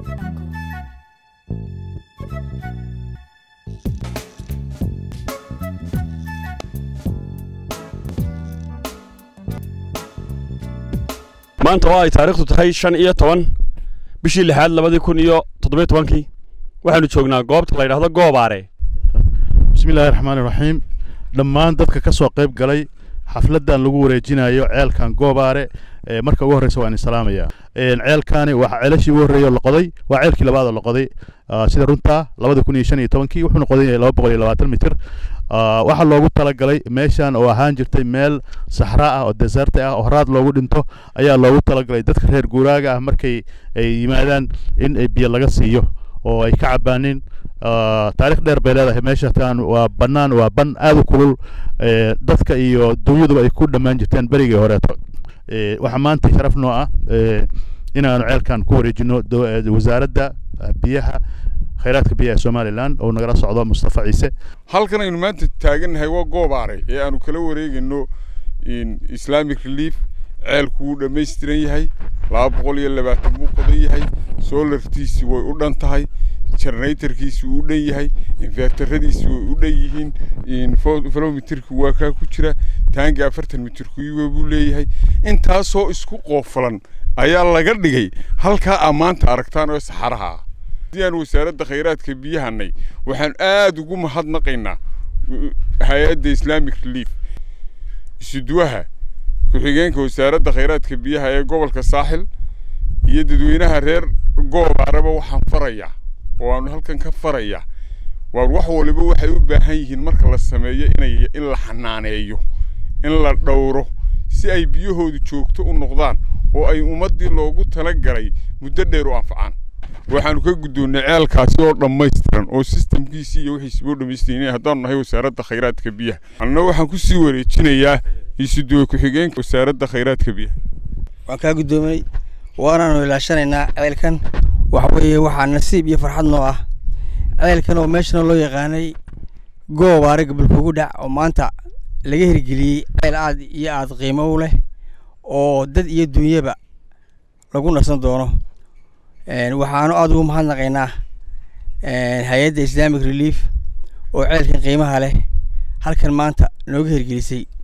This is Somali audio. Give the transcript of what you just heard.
maanta oo ay taariikhdu tahay shan iyo toban bishii lixaad labadii kun iyo toddobiyo tobankii waxaanu joognaa goobta la yidhaahdo goobaare bismi illaahi raxmaani raxiim dhammaan dadka ka soo qayb galay xafladdan lagu wareejinayo ceelkan goobaare ee marka ugu horreysa waan salaamaya ceelkaani waa ceelashii ugu horreeyay oo la qoday waa ceelkii labaad oo la qoday sida runta labada kun iyo shan iyo tobankii wuxuuna qodan yahay laba boqol iyo labaatan mitir waxaa loogu talagalay meeshan oo ahaan jirtay meel saxra ah oo deserta ah oo horaad loogu dhinto ayaa loogu talagalay dadka reer guuraaga ah markay ay yimaadaan in ay biyo laga siiyo oo ay ka cabaanin taarikh dheer bay leedahay meeshatan waa bannaan waa ban aad u kulul dadka iyo dunyaduba ay ku dhammaan jirteen berigii horeeto waxaa maanta sharaf noo ah inaanu ceelkan ku wareejino wasaaradda biyaha khayraadka biyaha somalilan oo nagala socdo mustafa ciise halkan aynu maanta taagannahay waa goobaare ee aanu kala wareegayno islamic relief ceelku wuu dhammaystiran yahay laba boqol iyo labaatan buu qodan yahay soolartiisi way u dhan tahay generatorkiisi wuu u dhan yahay inverteradiisi way u dhan yihiin filomitirki waa kaa ku jira taangi afartan mitirkuiwa buu leeyahay intaasoo isku qoofalan ayaa laga dhigay halkaa aa maanta aragtaan oo saxaraha ah haddii aan wasaaradda khayraadka biyahanay waxaan aada ugu mahadnaqaynaa hay-adda islamic relief isuduwaha ku-xigeenka wasaaradda khayraadka biyaha ee gobolka saaxil iyo dadweynaha reer goobaareba waxaan farayaa oo aanu halkan ka farayaa waar wax waliba waxay u baahan yihiin marka la sameeyo inay in la xanaaneeyo in la dhowro si ay biyahoodu joogto u noqdaan oo ay ummaddii loogu talagalay muddo dheer u anfacaan waxaanu ka guddoonnay ceelkaasi oo dhammaystiran oo sistamkiisii iyo wixiisiba u dhammaystiran haddaanu nahay wasaaradda khayraadka biyaha anna waxaan ku sii wareejinayaa isuduwe ku-xigeenka wasaaradda khayraadka biyaha waan kaa guddoomay waanaanu ilaashanaynaa ceelkan waxa weeye waxaa nasiib iyo farxad noo ah ceelkan oo meeshana loo yaqaanay goobaare gobolkugu dhac oo maanta laga hirgeliyey ceel aad iyo aad qiimo u leh oo dad iyo dunyaba lagu nasan doono waxaanu aada ugu mahadnaqaynaa hay-adda islamic relief oo ceelkan qiimaha leh halkan maanta nooga hirgelisay